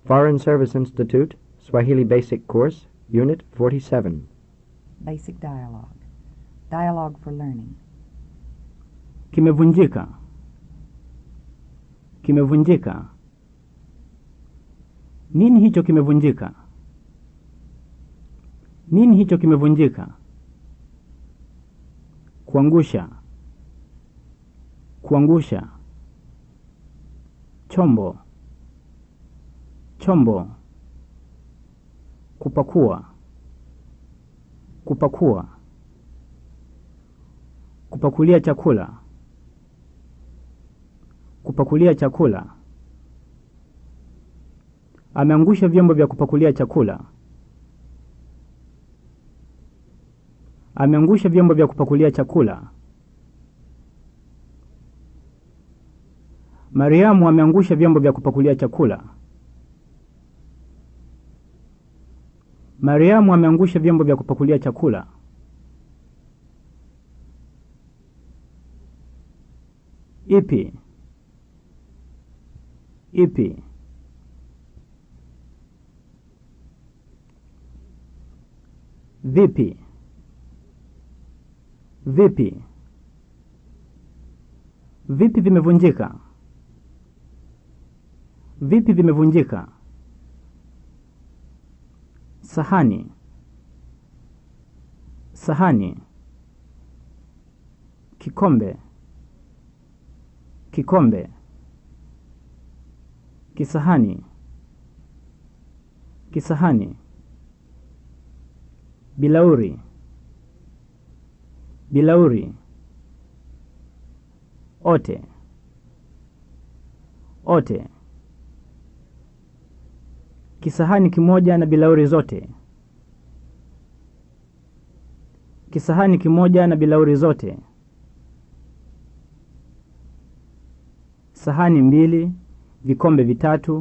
Foreign Service Institute, Swahili Basic Course, Unit 47. Basic dialogue. Dialogue for learning. Kimevunjika. Kimevunjika. Nini hicho kimevunjika? Nini hicho kimevunjika? Kuangusha. Kuangusha. Chombo. Chombo. Kupakua. Kupakua. Kupakulia chakula. Kupakulia chakula. Ameangusha vyombo vya kupakulia chakula. Ameangusha vyombo vya kupakulia chakula. Mariamu ameangusha vyombo vya kupakulia chakula. Mariamu ameangusha vyombo vya kupakulia chakula. Ipi? Ipi? Vipi? Vipi? Vipi vimevunjika? Vipi vimevunjika? Sahani. Sahani. Kikombe. Kikombe. Kisahani. Kisahani. Bilauri. Bilauri. Ote. Ote. Kisahani kimoja na bilauri zote. Kisahani kimoja na bilauri zote. Sahani mbili, vikombe vitatu.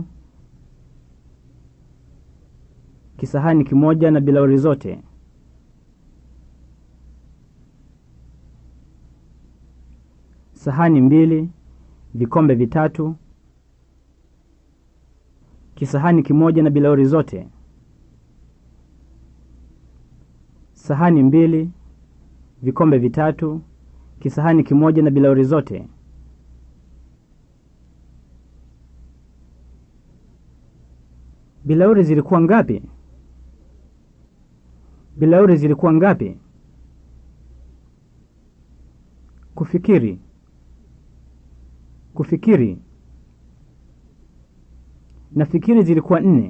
Kisahani kimoja na bilauri zote. Sahani mbili, vikombe vitatu. Kisahani kimoja na bilauri zote. Sahani mbili, vikombe vitatu. Kisahani kimoja na bilauri zote. Bilauri zilikuwa ngapi? Bilauri zilikuwa ngapi? Kufikiri. Kufikiri. Nafikiri zilikuwa nne.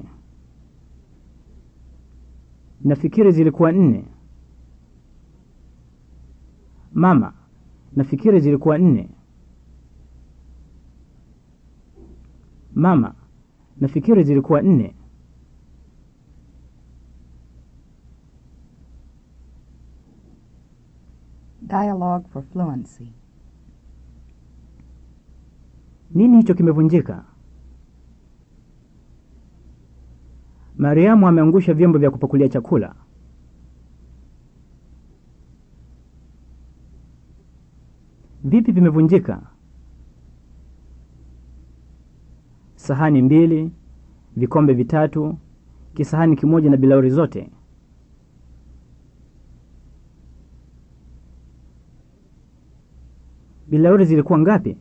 Nafikiri zilikuwa nne. Mama, nafikiri zilikuwa nne. Mama, nafikiri zilikuwa nne. Dialogue for fluency. Nini hicho kimevunjika? Mariamu ameangusha vyombo vya kupakulia chakula. Vipi vimevunjika? Sahani mbili, vikombe vitatu, kisahani kimoja na bilauri zote. Bilauri zilikuwa ngapi?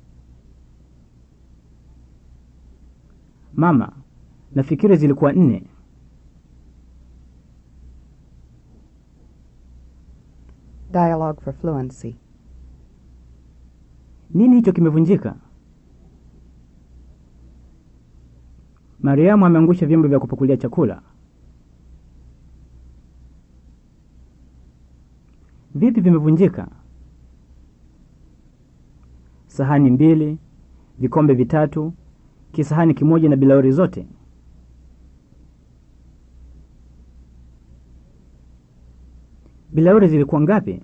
Mama, nafikiri zilikuwa nne. Dialogue for fluency. Nini hicho kimevunjika? Mariamu ameangusha vyombo vya kupakulia chakula. Vipi vimevunjika? Sahani mbili, vikombe vitatu, kisahani kimoja na bilauri zote. Bilauri zilikuwa ngapi?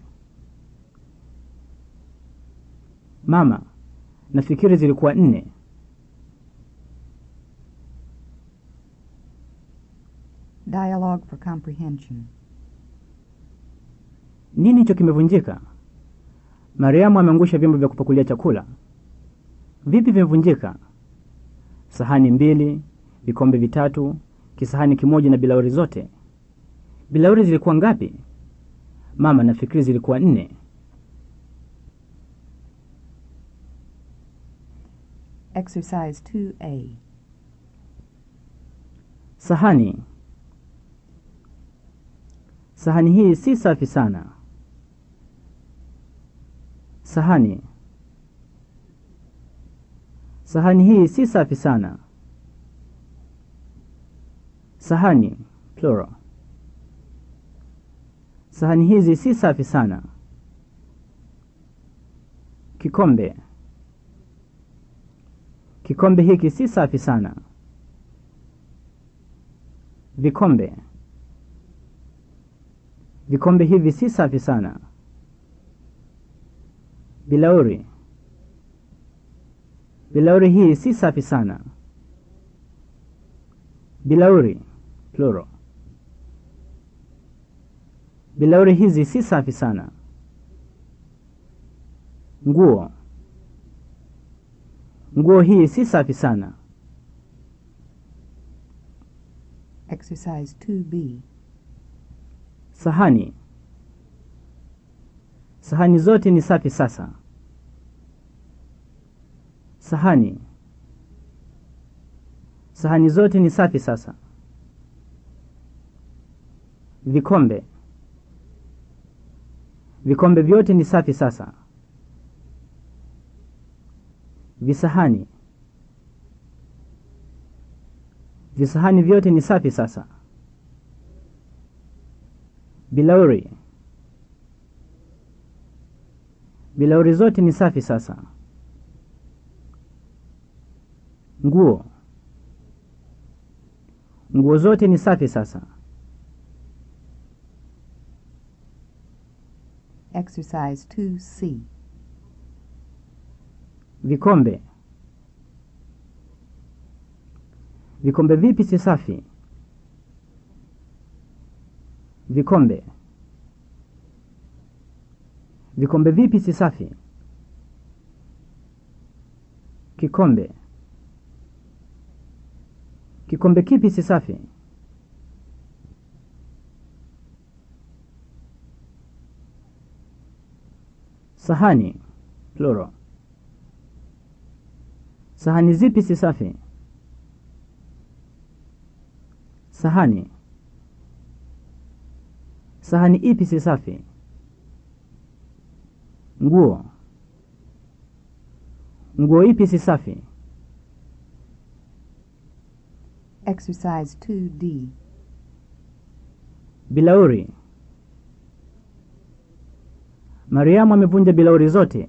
Mama, nafikiri zilikuwa nne. Dialogue for comprehension. Nini hicho kimevunjika? Mariamu ameangusha vyombo vya kupakulia chakula. Vipi vimevunjika? Sahani mbili, vikombe vitatu, kisahani kimoja na bilauri zote. Bilauri zilikuwa ngapi? Mama, nafikiri zilikuwa nne. Exercise 2A. Sahani. Sahani hii si safi sana. Sahani. Sahani hii si safi sana. Sahani plural. Sahani hizi si safi sana. Kikombe. Kikombe hiki si safi sana. Vikombe. Vikombe hivi si safi sana. Bilauri. Bilauri hii si safi sana. Bilauri plural. Bilauri hizi si safi sana. Nguo. Nguo hii si safi sana. Exercise 2B. Sahani. Sahani zote ni safi sasa. Sahani. Sahani zote ni safi sasa. Vikombe. Vikombe vyote ni safi sasa. Visahani. Visahani vyote ni safi sasa. Bilauri. Bilauri zote ni safi sasa. Nguo. Nguo zote ni safi sasa. Exercise 2C. Vikombe. Vikombe vipi si safi? Vikombe. Vikombe vipi si safi? Kikombe. Kikombe kipi si safi? Sahani plural. Sahani zipi si safi? Sahani. Sahani ipi si safi? Nguo. Nguo ipi si safi? Exercise 2D. Bilauri. Mariamu amevunja bilauri zote.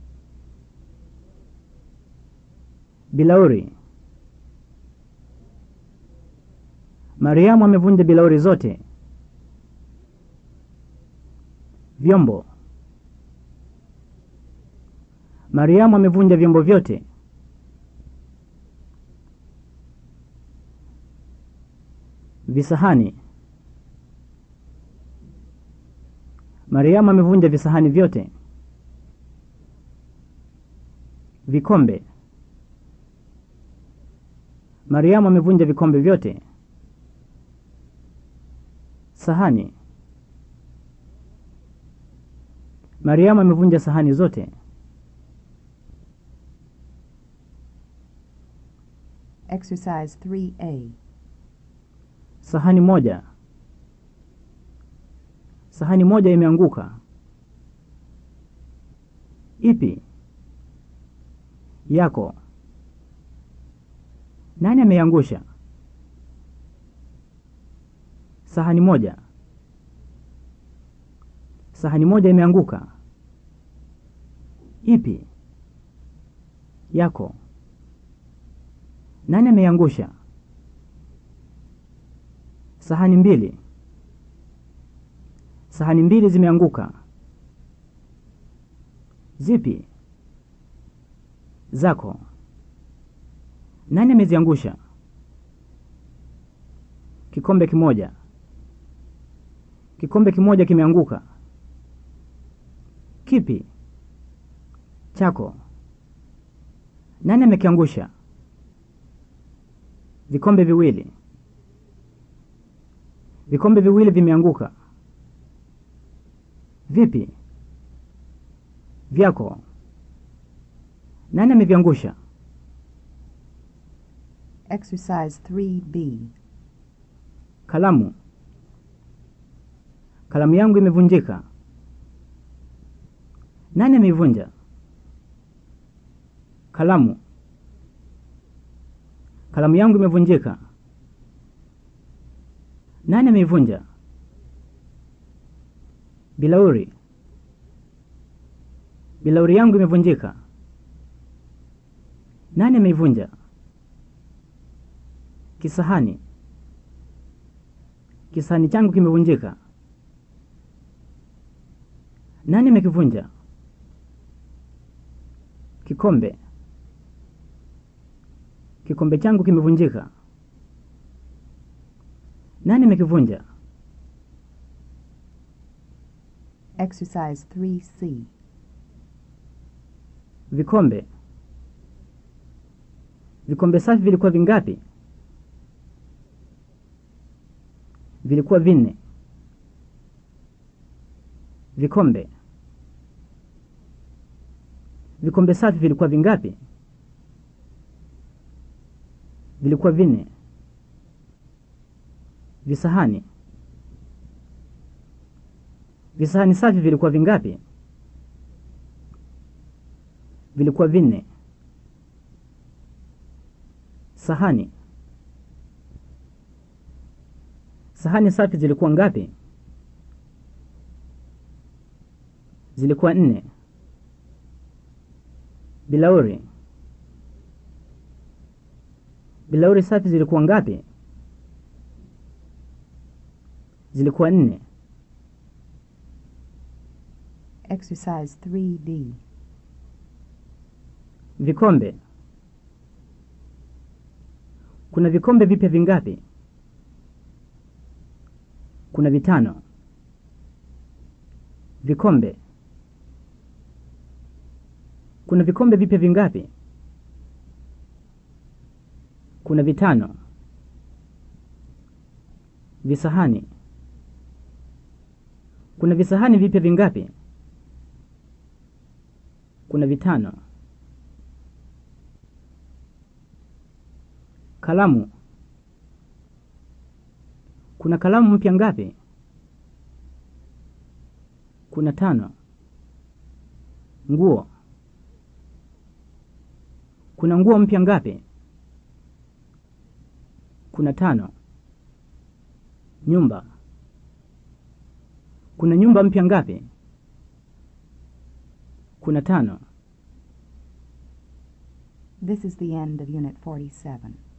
Bilauri. Mariamu amevunja bilauri zote. Vyombo. Mariamu amevunja vyombo vyote. Visahani. Mariamu amevunja visahani vyote. Vikombe. Mariamu amevunja vikombe vyote. Sahani. Mariamu amevunja sahani zote. Exercise 3A. Sahani moja. Sahani moja imeanguka. Ipi? Yako. Nani ameiangusha? Sahani moja. Sahani moja imeanguka. Ipi? Yako. Nani ameiangusha? Sahani mbili. Sahani mbili zimeanguka. Zipi? Zako. Nani ameziangusha? Kikombe kimoja. Kikombe kimoja kimeanguka. Kipi? Chako. Nani amekiangusha? Vikombe viwili. Vikombe viwili vimeanguka. Vipi? Vyako. Nani ameviangusha? Exercise 3B. Kalamu. Kalamu yangu imevunjika. Nani ameivunja? Kalamu. Kalamu yangu imevunjika. Nani ameivunja? Bilauri. Bilauri yangu imevunjika. Nani ameivunja? Kisahani. Kisahani changu kimevunjika. Nani amekivunja? Kikombe. Kikombe changu kimevunjika. Nani amekivunja? Exercise 3C. Vikombe. Vikombe safi vilikuwa vingapi? Vilikuwa vinne. Vikombe. Vikombe safi vilikuwa vingapi? Vilikuwa vinne. Visahani. Visahani safi vilikuwa vingapi? Vilikuwa vinne. Sahani. Sahani safi zilikuwa ngapi? Zilikuwa nne. Bilauri. Bilauri safi zilikuwa ngapi? Zilikuwa nne. Exercise 3D. Vikombe. Kuna vikombe vipya vingapi? Kuna vitano. Vikombe. Kuna vikombe vipya vingapi? Kuna vitano. Visahani. Kuna visahani vipya vingapi? Kuna vitano. Kalamu. Kuna kalamu mpya ngapi? Kuna tano. Nguo. Kuna nguo mpya ngapi? Kuna tano. Nyumba. Kuna nyumba mpya ngapi? Kuna tano. This is the end of Unit 47.